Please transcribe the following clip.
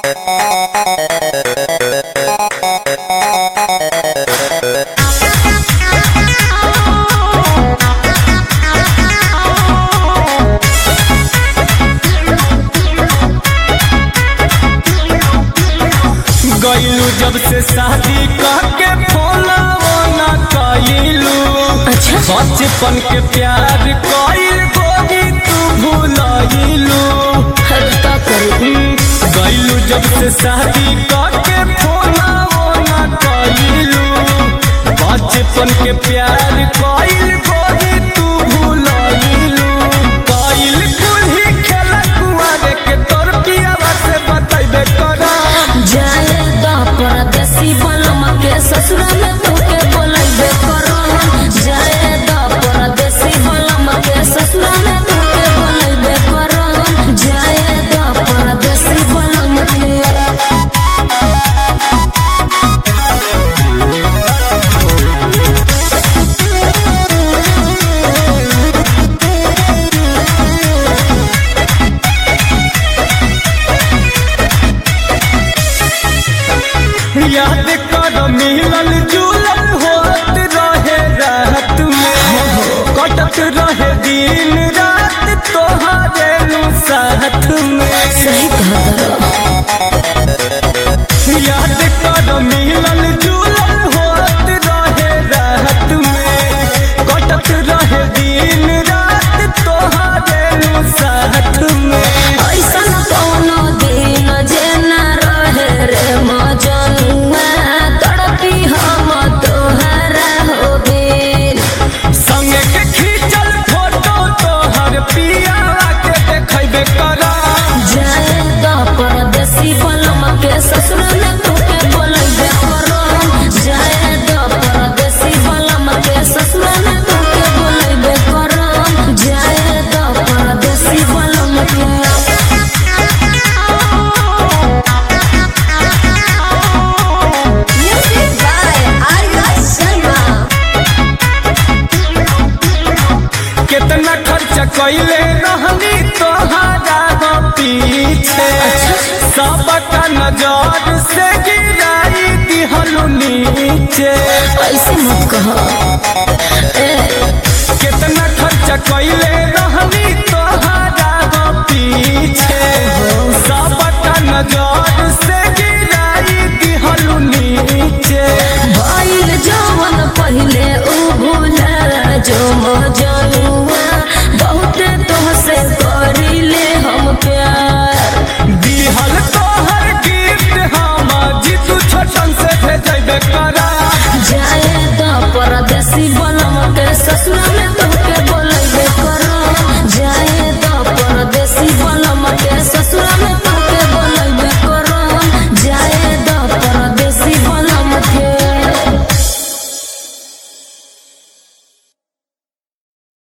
गईलू जब से शादी करके फोना वोना कईलू अच्छा बचपन के प्यार कईल गोरी तू भूलईलू हर का करू गईलू जब से शादी करके फोना वोना कईलू बचपन के प्यार कईल गोरी तू भूलईलू कईल कुल्ही खेला कुआरे के तोर पियावा से बतैबे करा जाए दा परदेसी बनम के ससुरा में तोके बोलैबे करो जाए दा परदेसी बनम के ससुरा में तोके बोलैबे करो जाए दा परदेसी बनम के याद कर मिलल जुलल होत रहे रात में कटत रहे दिन रात तोहारे नु साथ में सही कहत याद कर मिलल जुलल होत रहे रात में कटत रहे दिन रात तोहारे नु साथ में ऐसन कौनो दिन जे ना रहे रे मजनुआ तड़पी हम तोहरा हो बिन संगे के खींचल फोटो तोहर पियावा के देखैबे करा जाए दा परदेसी बनम के ससुर में तोके बोलैबे करो जाए दा परदेसी बनम के ससुर में तोके बोलैबे करो जाए दा परदेसी बनम के Music by Arya Sharma. कितना खर्चा कैले रहनी तोहरा हो पीछे सबका नजर से गिराई दिहलु नीचे ऐसे मत कहो ए कितना खर्चा कैले